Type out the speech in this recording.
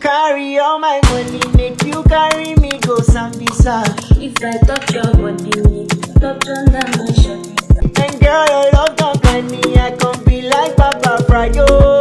carry all my money, make you carry me go Sambisa. If I touch your body, touch under my shirt. And girl, your love don't find me, I can be like Papa Fryo.